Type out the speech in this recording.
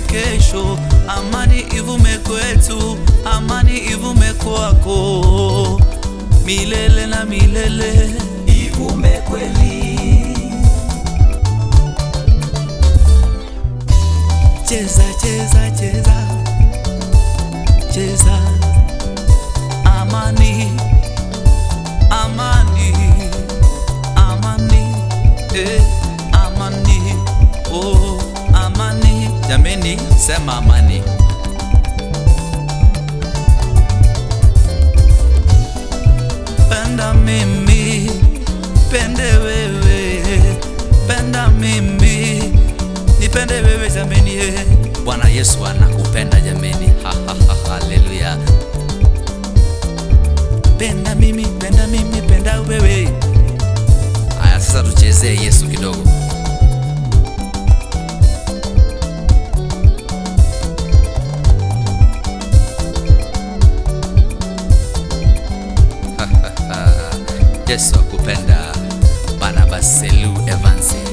kesho, amani ivume kwetu, amani ivume kwako, milele na milele ivume kweli. Cheza, cheza, cheza, cheza, amani, amani, amani, eh, amani, oh, amani. Jameni, sema amani. Penda mimi, pende wewe, penda mimi, nipende wewe jameni. eh. Bwana Yesu anakupenda jameni. Ha, ha, ha, haleluya. Penda mimi, penda mimi, penda wewe. Aya, sasa tuchezee Yesu kidogo. Yesu akupenda. Barnabas Selu Evans.